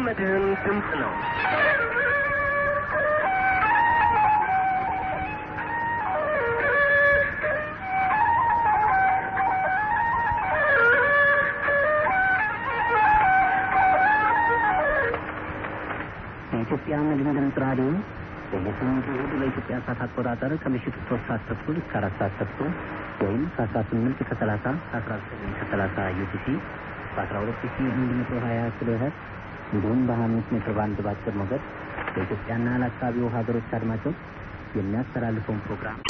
የመድህን ድምፅ ነው። የኢትዮጵያ መድን ድምፅ ራዲዮ በየሳምንቱ እሑድ በኢትዮጵያ ሰዓት አቆጣጠር ከምሽቱ ሶስት ሰዓት ተኩል እስከ አራት ሰዓት ተኩል ወይም ከአስራ ስምንት ከሰላሳ ከአስራ ዘጠኝ ከሰላሳ ዩቲሲ በአስራ ሁለት ሺ አንድ መቶ ሀያ ኪሎ ሄርትዝ እንዲሁም በሀያ አምስት ሜትር ባንድ በአጭር ሞገድ በኢትዮጵያና ለአካባቢው ሀገሮች አድማጮች የሚያስተላልፈውን ፕሮግራም